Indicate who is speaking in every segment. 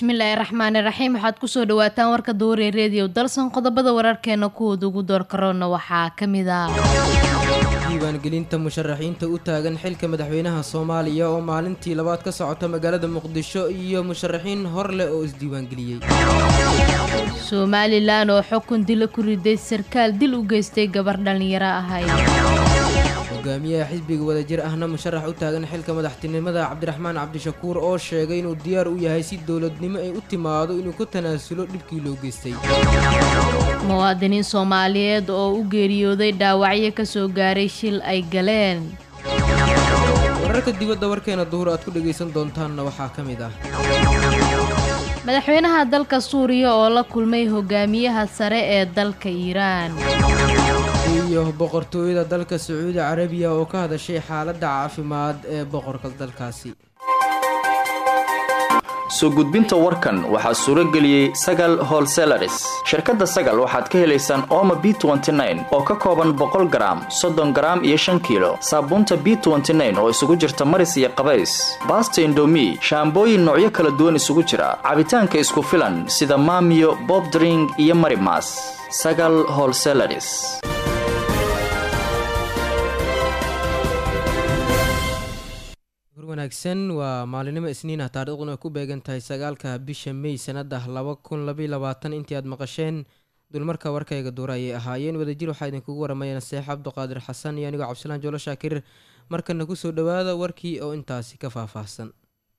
Speaker 1: bismillaahi raxmaani raxiim waxaad kusoo dhawaataan warka duure reediyo dalsan qodobada wararkeena kuwooda ugu door karoona waxaa ka mid ah
Speaker 2: diiwaangelinta musharaxiinta u taagan xilka madaxweynaha soomaaliya oo maalintii labaad ka socota magaalada muqdisho iyo musharaxiin hor leh oo isdiiwaangeliyey
Speaker 1: somalilan oo xukun dila ku riday sarkaal dil u geystay gabar dhallinyaro ahayd
Speaker 2: hogaamiyaha xisbiga wadajir ahna musharax u taagan xilka madaxtinimada cabdiraxmaan cabdishakuur oo sheegay inuu diyaar u yahay si dowladnimo ay u timaado inuu ku tanaasulo dhibkii loo geystay
Speaker 1: muwaadiniin soomaaliyeed oo u geeriyooday dhaawacyo ka soo gaaray shil ay galeen
Speaker 2: wararka dibadda warkeena duhur aad ku dhagaysan doontaanna waxaa ka mid ah
Speaker 1: madaxweynaha dalka suuriya oo la kulmay hogaamiyaha sare ee dalka iiraan
Speaker 2: iyo boqortooyada dalka sacuudi carabiya oo ka hadashay xaaladda caafimaad ee boqorka dalkaasi
Speaker 3: soo gudbinta warkan waxaa suuro geliyey sagal holselaris shirkadda sagal waxaad ka helaysaan ooma b oo ka kooban boqol garaam soddon garaam iyo shan kiilo saabuunta b oo isugu jirta maris iyo qabays baasta indomi shaambooyin noocyo kala duwan isugu jira cabitaanka isku filan sida maamiyo bobdring iyo marimas sagal holselaris
Speaker 2: wanaagsan waa maalinimo isniinah taariikhduna ay ku beegan tahay sagaalka bisha mey sanada laba kun labaiy labaatan intii aad maqasheen dulmarka warkayga duura ayay ahaayeen wadajir waxaa idinkugu waramayeen seex cabduqaadir xasan iyo anigoo cabdisalaan joolo shaakir markana kusoo dhawaada warkii oo intaasi ka faahfaahsan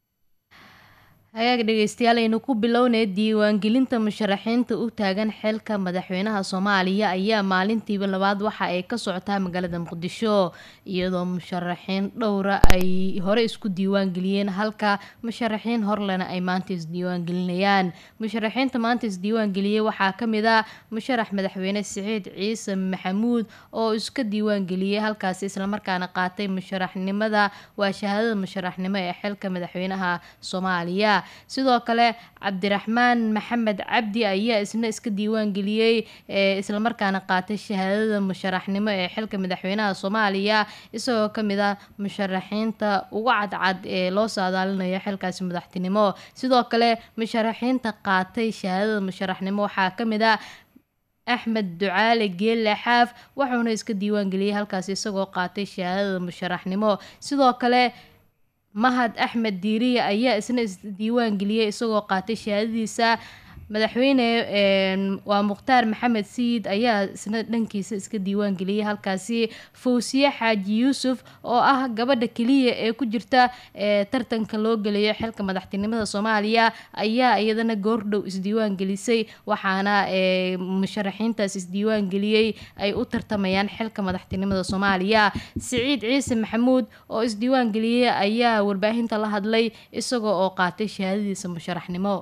Speaker 1: hagaag dhegeystayaal aynu ku bilownay diiwaangelinta musharaxiinta u taagan xilka madaxweynaha soomaaliya ayaa maalintiiba labaad waxa ay ka socotaa magaalada muqdisho iyadoo musharaxiin dhowra ay hore isku diiwaangeliyeen halka musharaxiin horlena ay maanta isdiiwaangelinayaan musharaxiinta maanta isdiiwaangeliyey waxaa kamid ah musharax madaxweyne siciid ciise maxamuud oo iska diiwaangeliyey halkaasi islamarkaana qaatay musharaxnimada waa shahaadada musharaxnimo ee xilka madaxweynaha soomaaliya sidoo kale cabdiraxmaan maxamed cabdi ayaa isna iska diiwaangeliyey islamarkaana qaatay shahaadada musharaxnimo ee xilka madaxweynaha soomaaliya isagoo kamid ah musharaxiinta ugu cadcad ee loo saadaalinayo xilkaasi madaxtinimo sidoo kale musharaxiinta qaatay shahaadada musharaxnimo waxaa kamid ah axmed ducaale geelle xaaf wuxuuna iska diiwaangeliyey halkaasi isagoo qaatay shahaadada musharaxnimo sidoo kale mahad axmed diiriye ayaa isna isdiiwaan geliyey isagoo qaatay shahaadadiisa madaxweyne waa mukhtaar maxamed sayid ayaa isna dhankiisa iska diiwaan geliyey halkaasi fawsiye xaaji yuusuf oo ah gabadha keliya ee ku jirta tartanka loo gelayo xilka madaxtinimada soomaaliya ayaa iyadana goordhow isdiiwaan gelisay waxaana musharaxiintaas isdiiwaan geliyey ay u tartamayaan xilka madaxtinimada soomaaliya siciid ciise maxamuud oo isdiiwaan geliyey ayaa warbaahinta la hadlay isagoo oo qaatay shahaadadiisa musharaxnimo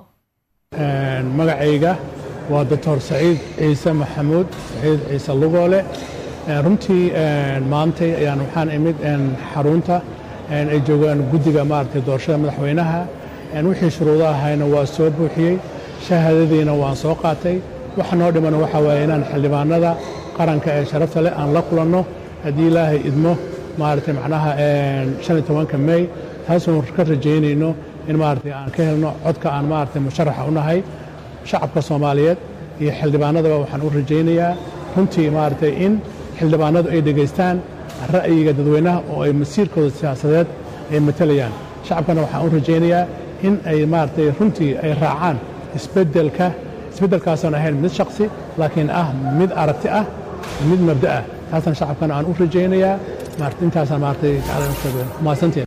Speaker 4: magacayga waa doctor saciid ciise maxamuud saciid ciise lugoole runtii maantay ayaan waxaan imid xarunta ay joogaan guddiga maaragtay doorashada madaxweynaha wixii shuruudo ahayna waa soo buuxiyey shahaadadiina waan soo qaatay waxa noo dhiman waxa waaye inaan xildhibaanada qaranka ee sharafta leh aan la kulanno haddii ilaahay idmo maaragtay macnaha shan iyo tobanka mey taasoo ka rajaynayno in maaragtay aan ka helno codka aan maaragtay musharaxa u nahay shacabka soomaaliyeed iyo xildhibaanadaba waxaan u rajaynayaa runtii maaragtay in xildhibaanadu ay dhegaystaan ra'yiga dadweynaha oo ay masiirkooda siyaasadeed ay matalayaan shacabkana waxaan u rajaynayaa in ay maaragtay runtii ay raacaan isbeddelka isbeddelkaasoon ahayn mid shaksi laakiin ah mid aragti ah mid mabda ah taasna shacabkana aan u rajaynayaa intaasaan maaragtay mahadsanteen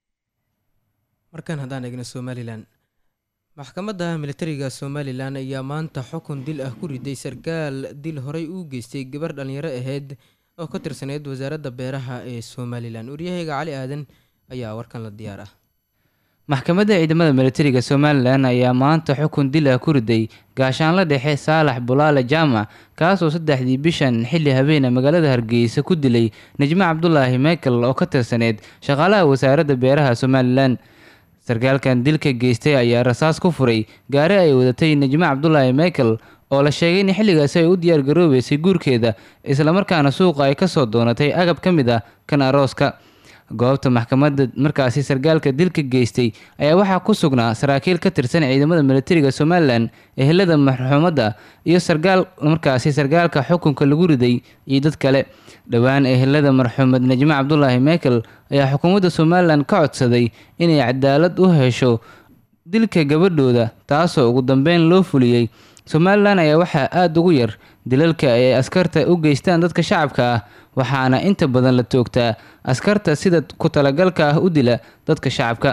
Speaker 2: markan haddaan eegno somalilan maxkamadda militariga somalilan ayaa maanta xukun dil ah ku riday sarkaal dil horey uu geystay gabar dhallinyaro ahayd oo ka tirsaneyd wasaaradda beeraha ee somalilan waryahayga cali aadan ayaa warkan la diyaar ah
Speaker 5: maxkamadda ciidamada militariga somalilan ayaa maanta xukun dil ah ku riday gaashaanla dhexe saalax bulaale jaamac kaasoo saddexdii bishan xilli habeena magaalada hargeysa ku dilay najmo cabdulaahi michael oo ka tirsaneyd shaqaalaha wasaaradda beeraha somalilan sarkaalkan dilka geystay ayaa rasaas ku furay gaari ay wadatay najmo cabdulaahi michael oo la sheegay in xilligaasi ay u diyaargaroobeysay guurkeeda islamarkaana suuqa ay kasoo doonatay agab ka mid ah kan arooska goobta maxkamadda markaasi sargaalka dilka geystay ayaa waxaa ku sugnaa saraakiil ka tirsan ciidamada militariga somalilan ehelada marxuumadda iyo sargaal markaasi sargaalka xukunka lagu riday iyo dad kale dhowaan ehelada marxuumed najme cabdulaahi mekel ayaa xukuumadda somalilan ka codsaday inay cadaalad u hesho dilka gabadhooda taasoo ugu dambeyn loo fuliyey somalilan ayaa waxaa aada ugu yar dilalka ay askarta u geystaan dadka shacabka ah waxaana inta badan la toogtaa askarta sida ku talagalka ah u dila dadka shacabka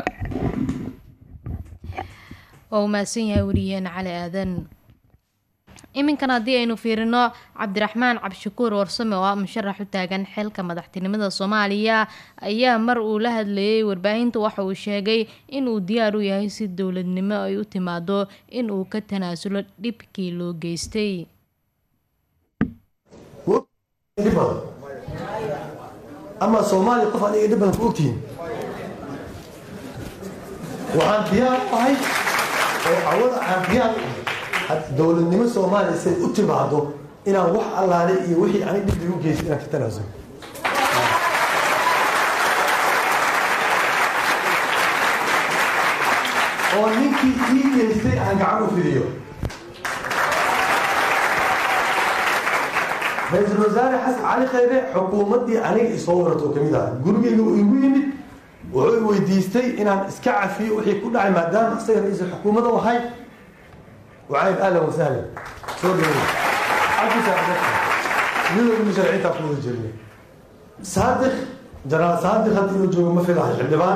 Speaker 1: waa u mahadsan yahay wariyaheen cali aadan iminkan haddii aynu fiirino cabdiraxmaan cabdishakuur warsame oo ah musharax u taagan xilka madaxtinimada soomaaliya ayaa mar uu la hadlayay warbaahinta waxa uu sheegay inuu diyaar u yahay si dowladnimo ay u timaado in uu ka tanaasulo dhibkii loo geystay
Speaker 6: dhib badan ama soomaaliya qof aniga dhib badan ku ogtihiin waxaan diyaar u ahay oo cawada aan diyaar u ahay dowladnimo soomaaliya siday u timaado inaan wax allaale iyo wixii anig dhib igu geystay inaan ka tanaasulo oo ninkii ii geystay aan gacan u fidiyo ra-iisul wasaare xasan cali khayre xukuumaddii aniga isoo warato ka mid aha gurigeyga uu igu yimid wuxuu i weydiistay inaan iska cafiyo wixii ku dhacay maadaama isaga ra-iisul xukuumadda u ahay وعايد اهلا وسهلا سوري عبد سعد مين اللي مشاريعتها في الجميع صادق جرى صادق هذه الوجوه ما في راح الحلبان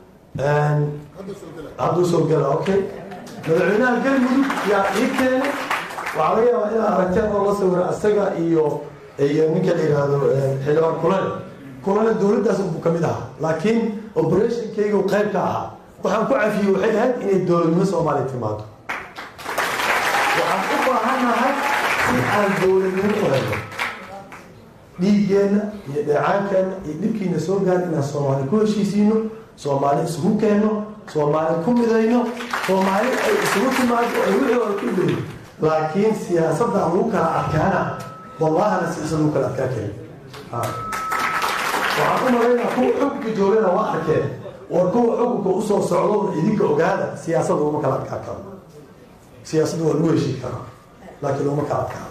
Speaker 6: عبد سوق قال اوكي مدعونا القلب يا يكتن وعليا الى ارتين والله سوى السقا ايو ايو نينك اللي هذا حلوان كولان كولان الدولة uu ka mid ahaa laakiin operationkayga uu qayb ka ahaa waxaan ku cafiyey waxay ahayd inay dowladnimo soomaaliya timaado waxaan u baahannahay si aan dowladnimo u helno dhiiggeenna iyo dheecaankeenna iyo dhibkiina soo gaar inaan soomaali ku heshiisiino soomaali isugu keenno soomaali ku midayno soomaali ay isugu timaado ay wixii hore ku leeyihin laakiin siyaasadda lagu kala adkaana wallahana siyaasad lagu kala adkaa keen waxaan u malaynaa kuwa xukunka joogana waa arkeen war kuwa xukunka usoo socdona idinka ogaada siyaasadda laguma kala adkaa karo siyaasadda waa lagu heshii karaa laakiin looma kala adkaa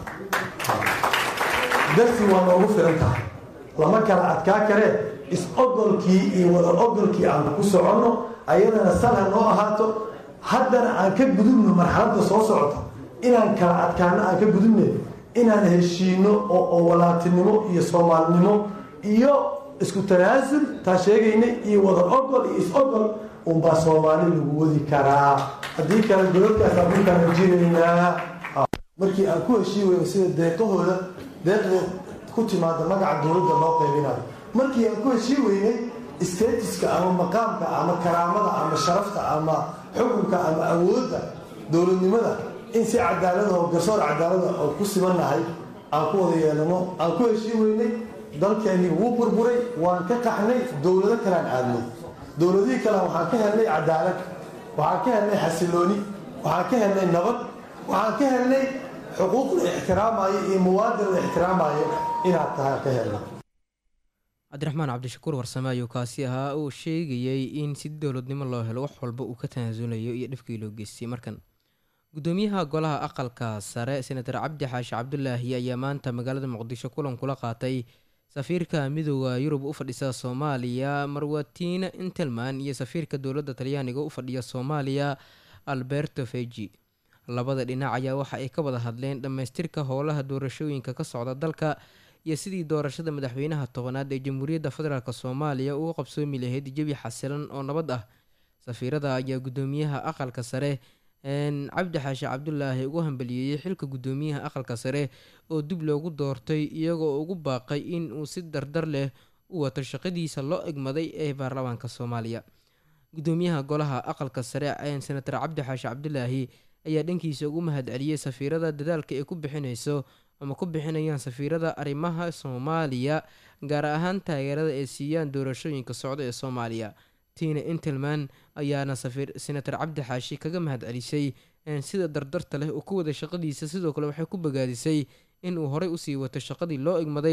Speaker 6: darsi waa noogu filan tahay lama kala adkaa karee is-ogolkii iyo wada ogolkii aan ku soconno ayadana salha noo ahaato haddana aan ka gudubno marxaladda soo socota inaan kala adkaano aan ka gudubne inaan heshiino oo walaatinimo iyo soomaalinimo iyo isku tanaasul taa sheegaynay iyo wada ogol iyo is-ogol unbaa soomaali lagu wadi karaa haddii kale godadkaasaan ku kala jiraynaa markii aan ku heshii weyno sida deeqahooda deeqda ku timaada magaca dowladda loo qaybinayo markii aan ku heshii weynay statiska ama maqaamka ama karaamada ama sharafta ama xukunka ama awoodda dowladnimada in si cadaalada oo garsoor cadaalada oo ku simannahay aan ku wada yeelano aan ku heshii weynay dalkeennii wuu burburay waan ka qaxnay dowlado kalean aadnay dowladihii kale waxaan ka helnay cadaalad waxaan ka helnay xasilooni waxaan ka helnay nabad waxaan ka helnay xuquuq la ixtiraamayo iyo muwaadin la ixtiraamayo inaad tahay ka helnay
Speaker 2: cabdiraxmaan cabdishakuur warsame ayuu kaasi ahaa uu sheegayey in si dowladnimo loo helo wax walba uu ka tanaasulayo iyo dhibkii loo geystay markan gudoomiyaha golaha aqalka sare senator cabdi xaashi cabdulaahi ayaa maanta magaalada muqdisho kulan kula qaatay safiirka midooda yurub u fadhisa soomaaliya marwatiina intelman iyo safiirka dowladda talyaaniga u fadhiya soomaaliya alberto feji labada dhinac ayaa waxa ay ka wada hadleen dhammaystirka howlaha doorashooyinka ka socda dalka iyo sidii doorashada madaxweynaha tobanaad ee jamhuuriyadda federaalk soomaaliya uga qabsoomi lahayd jebi xasilan oo nabad ah safiirada ayaa gudoomiyaha aqalka sare cabdi xaashi cabdulaahi ugu hambaliyeeyey xilka gudoomiyaha aqalka sare oo dib loogu doortay iyagoo ugu baaqay in uu si dardar leh u wato shaqadiisa loo egmaday ee baarlamaanka soomaaliya gudoomiyaha golaha aqalka sare senator cabdi xaashi cabdulaahi ayaa dhankiisa ugu mahad celiyey safiirada dadaalka ay ku bixinayso ama ku bixinayaan safiirada arrimaha soomaaliya gaar ahaan taageerada ay siiyaan doorashooyinka socda ee soomaaliya tina intelman ayaana safiir senator cabdi xaashi kaga mahad celisay sida dardarta leh uu ku wada shaqadiisa sidoo kale waxay ku bogaadisay in uu horey usii wato shaqadii loo egmaday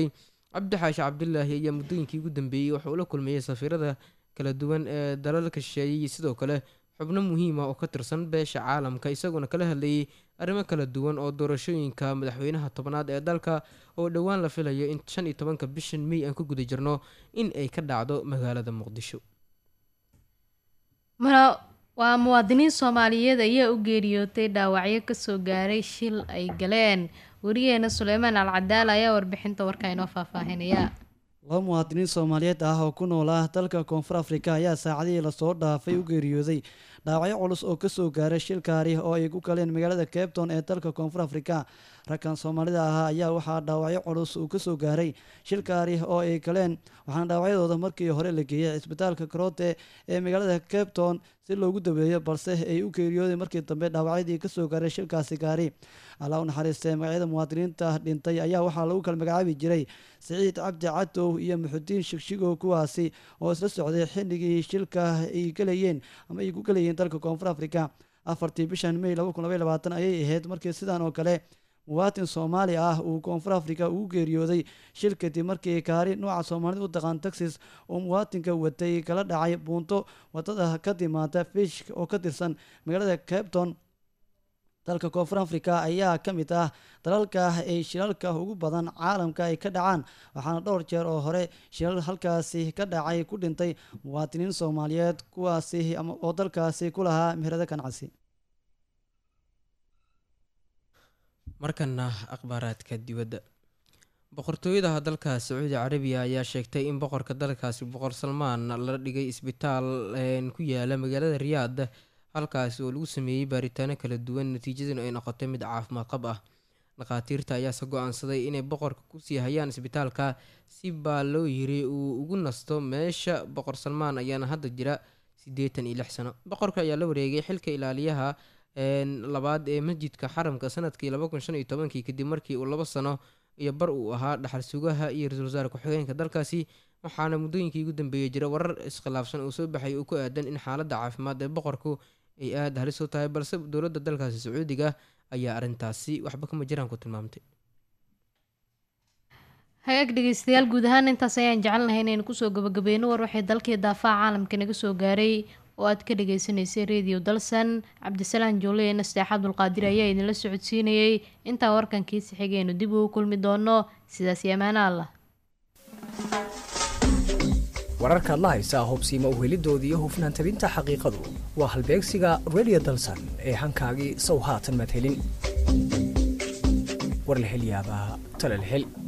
Speaker 2: cabdi xaashi cabdilaahi ayaa muddooyinkii ugu dambeeyey wuxuu la kulmeeyey safiirada kala duwan ee dalalka shisheeyey iyo sidoo kale xubno muhiima oo ka tirsan beesha caalamka isagoona kala hadlayay arrimo kala duwan oo doorashooyinka madaxweynaha tobnaad ee dalka oo dhowaan la filayo in shan iyo tobanka bishan mey aan ku guda jirno in ay ka dhacdo magaalada muqdisho
Speaker 1: waa muwaadiniin soomaaliyeed ayaa u geeriyootay dhaawacyo kasoo gaaray shil ay galeen wariyaheena suleymaan alcadaal ayaa warbixinta warka inoo faahfaahinaya
Speaker 7: laba muwaadiniin soomaaliyeed ah oo ku nool ah dalka koonfur afrika ayaa saacadihii lasoo dhaafay u geeriyooday dhaawacyo culus oo kasoo gaaray shil kaari oo ay ku galeen magaalada cabton ee dalka koonfur afrika ragkan soomaalida ahaa ayaa waxaa dhaawacyo culus uu kasoo gaaray shil kaari oo ay galeen waxaana dhaawacyadooda markii hore la geeyay cisbitaalka karote ee magaalada cabton si loogu daweeyo balse ay u geeriyooday markii dambe dhaawacyadii kasoo gaaray shilkaasi gaari alla u naxariistee magacyada muwaadiniinta dhintay ayaa waxaa lagu kala magacaabi jiray siciid cabdi catow iyo muxudiin shigshigow kuwaasi oo isla socday xilligii shilka ay galayeen ama ay ku galayeen dalka koonfur afrika afartii bishan may ayay ahayd markii sidan oo kale muwaatin soomaali ah uu koonfur afrika ugu geeriyooday shil kadib markii kaari nooca soomaalida u taqaan texas oo muwaatinka watay kala dhacay buunto wadada ka timaada fish oo ka tirsan magaalada cabton dalka koonfur afrika ayaa ka mid ah dalalka ay shilalka ugu badan caalamka ay ka dhacaan waxaana dhowr jeer oo hore shilal halkaasi ka dhacay ku dhintay muwaadiniin soomaaliyeed kuwaasi oo dalkaasi ku lahaa meherado ganacsi
Speaker 2: markana akhbaaraadka dibadda boqortooyada dalka sacuudi carabiya ayaa sheegtay in boqorka dalkaasi boqor salmaan la dhigay isbitaal ku yaala magaalada riyaad halkaasi oo lagu sameeyey baaritaano kala duwan natiijaduna ay noqotay mid caafimaad qab ah dhakhaatiirta ayaase go-aansaday inay boqorka kusii hayaan isbitaalka si baa loo yiri uu ugu nasto meesha boqor salmaan ayaana hadda jira siddeetan iyo lix sano boqorka ayaa la wareegay xilka ilaaliyaha labaad ee masjidka xaramka sanadkii laba kun shan iyo tobankii kadib markii uu labo sano iyo bar uu ahaa dhaxal sugaha iyo ra-iisul wasaare ku-xigeenka dalkaasi waxaana muddooyinkii ugu dambeeyey jira warar iskhilaafsan uu soo baxay oo ku aadan in xaaladda caafimaad ee boqorku ay aada halis u tahay balse dowladda dalkaasi sacuudiga ayaa arrintaasi waxba kama jiraan ku tilmaamtay
Speaker 1: hagaag dhegeystayaal guud ahaan intaas ayaan jecelnahay inaynu kusoo gabagabeyno war waxay dalkii daafaha caalamka naga soo gaaray oo aad ka dhagaysanaysay radio dalsan cabdisalaan joole ee nasteex abdulqaadir ayaa idinla socodsiinayay intaa warkankiisi xigaynu dib ugu kulmi doono sidaas iyo amaano allah
Speaker 8: wararkaad la haysaa hubsiima uhelidooda iyo hufnaan tabinta xaqiiqadu waa halbeegsiga radio dalsan ee hankaagii sow haatan madhelin war la hel yaabaa tala la hel